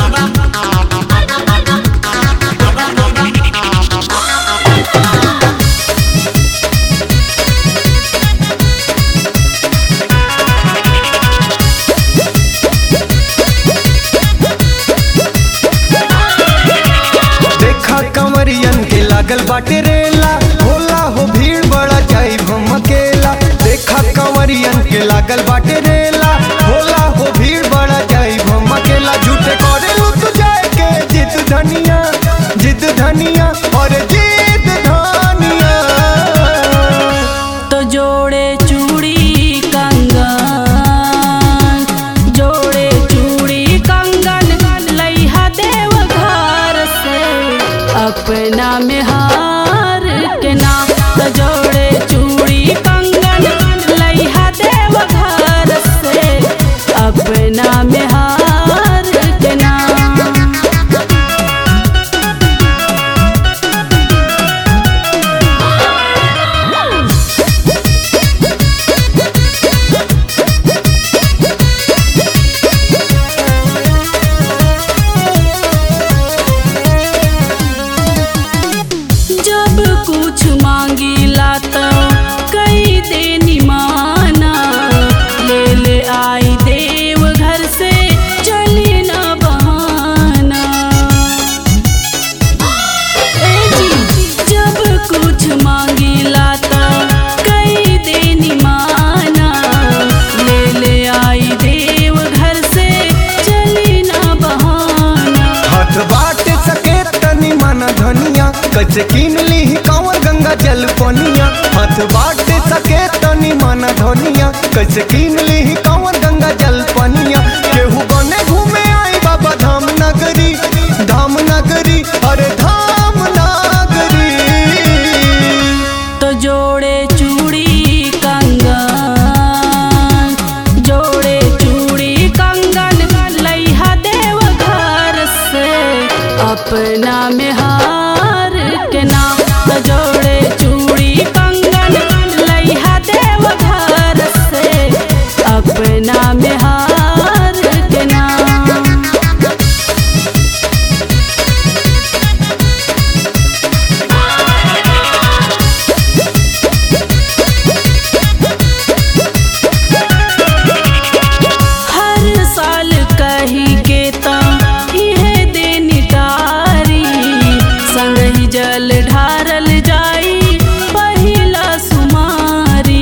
देखा कंवरियन के लागल बाटे रेला होला हो भीड़ बड़ा जाई हम अकेला देखा कंवरियन के लागल बाटे रेला होला हो भीड़ बड़ा जाई हम अकेला झूठे करे लू तू जाए के जिद धनिया जिद धनिया और जिद धनिया तो जोड़े चूड़ी कंगन जोड़े चूड़ी कंगन लइहा देव घर से अपना में हार के नाम तो जोड़े चूड़ी कंगन लइहा देव घर से अपना में हार के नाम जब कुछ मांगीला तो कई देनी माना ले ले आई देव घर से चली ना बहाना ए जी, जब कुछ मांगीला तो कई देनी माना ले ले आई देव घर से चली ना बहाना हाथ बाट सके तनी मन धनिया कैसे कीन ली कांवर गंगा जल पनिया हाथ बाट सके तनी मन धनिया कैसे कीन ली कांवर गंगा जल पनिया केहू बने घूमे आई बाबा धाम नगरी धाम नगरी अरे धाम नगरी तो जोड़े चूड़ी कंगन जोड़े चूड़ी कंगन लइहा देव घर से अपना में हार के नाम तो जोड़े चूड़ी कंगन लइहा देव घर से अपना में हार के नाम हर साल कही के ता इहे देनी तारी संग ही जल ढारल जाई पहिला सुमारी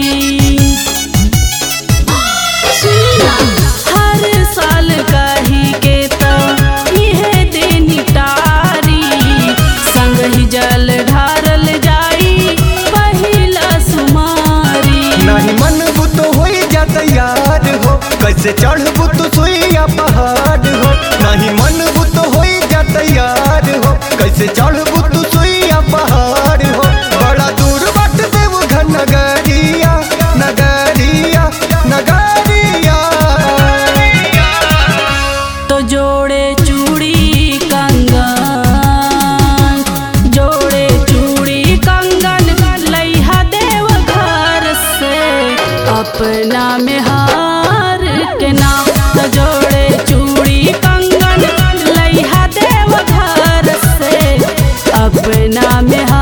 हर साल कही के ता इहे देनी तारी संग ही जल ढारल जाई पहिला सुमारी नहीं मन बुत हो जा तैयार हो कैसे चढ़बू तू सुइया पहाड़ हो नहीं मन बुत हो जा तैयार हो कैसे चढ़बू तू सुइया पहाड़ हो बड़ा दूर बाट देव घन नगरिया नगरिया नगरिया तो जोड़े चूड़ी कंगन जोड़े चूड़ी कंगन लइहा देव घर से अपना में हार के नाम तो जोड़े चूड़ी कंगन लइहा देव घर से अपना में हार